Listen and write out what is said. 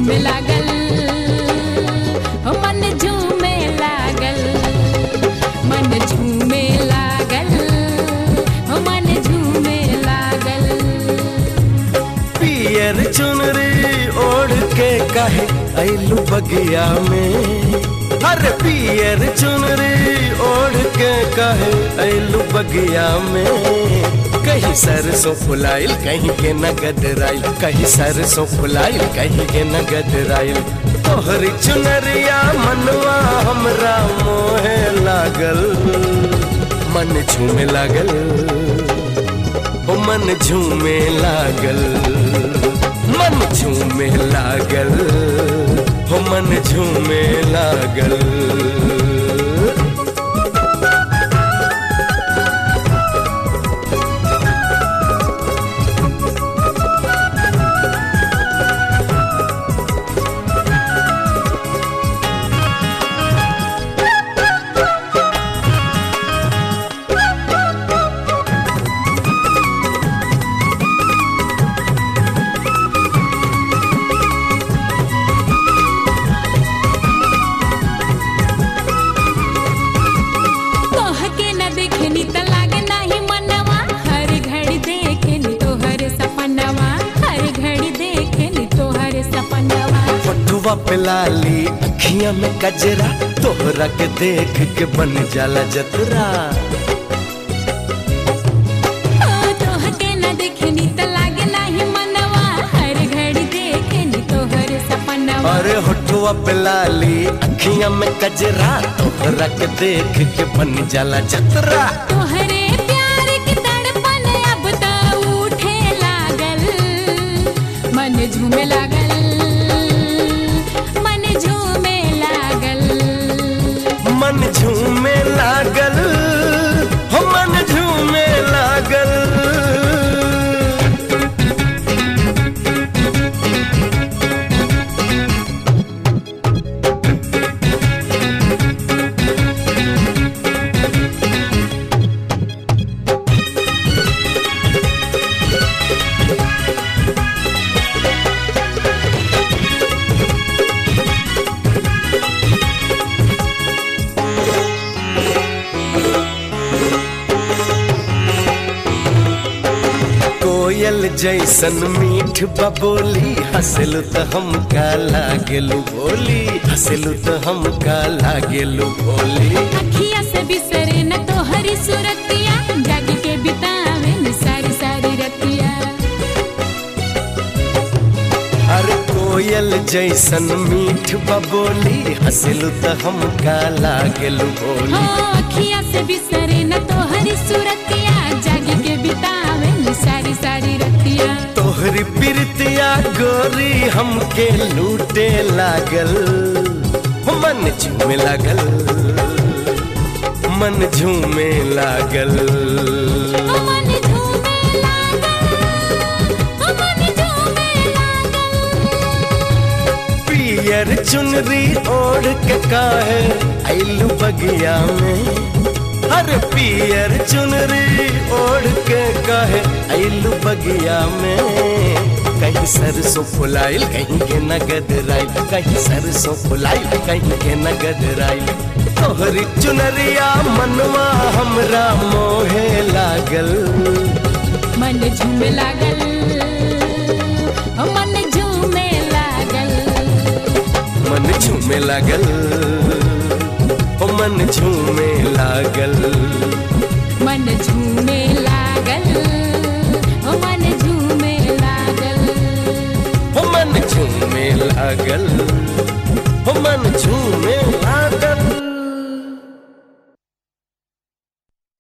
झूमे लागल हो मन झूमे लागल मन झूमे लागल हो मन झूमे लागल पियर चुनरी ओढ़ के कहे ऐलू बगिया में हर पियर चुनरी ओढ़ के कहे ऐलू बगिया में कहीं सरसों फुलाइल कहीं के नगद राइल कहीं सरसों फुलाइल कहीं के नगद राइल तोहरी चुनरिया मनवा हमरा मोहे लागल मन झूमे लागल ओ मन झूमे लागल मन झूमे लागल हो मन झूमे लागल तोहके न देखनी त लागे नाही मनवा हर घड़ी देखनी तोहर सपनवा हर घड़ी देखनी तोहर सपनवा पटुआ पे लाली अखियां में कजरा तोहरा के देख के बन जाला जतरा ओ तोहके न देखनी त लागे नाही मनवा हर घड़ी देखनी तोहर सपनवा अरे होठुआ पे लाली अखियां में कजरा तोहरा के देख के बन जाला जतरा तोहरे प्यार की तड़पन अब त उठे लागल मन झूमे लागल मन झूमे लागल मन झूमे लागल हो मन झूमे लागल कोयल जैसन मीठ बबोली हंसलू तो हम का लागेलू बोली हंसलू तो हम का लागेलू बोली अखिया से बिसरे न तोहरी सूरतिया जग के बितावे न सारी सारी रतिया अरे कोयल जैसन मीठ बबोली हंसलू तो हम का लागेलू हो बोली अखिया से बिसरे न तोहरी सूरतिया जग के बितावे न सारी सारी रतिया तोहरी प्रीतिया गोरी हमके लूटे लागल मन झूमे लागल मन झूमे लागल ओ मन झूमे लागल ओ मन झूमे लागल पियर चुनरी ओढ़ के काहे ऐलू बगिया में हर पियर चुनरी ओढ़ के काहे ऐलू बगिया में कहीं सरसों फुलाइल कहीं के नगद राइल कहीं सरसों फुलाइल कहीं के नगद राइल तोहरी चुनरिया मनवा हमरा मोहे लागल मन झूमे लागल ओ मन झूमे लागल मन झूमे लागल ओ मन झूमे लागल मन झूमे लागल ओ मन झूमे लागल ओ मन झूमे लागल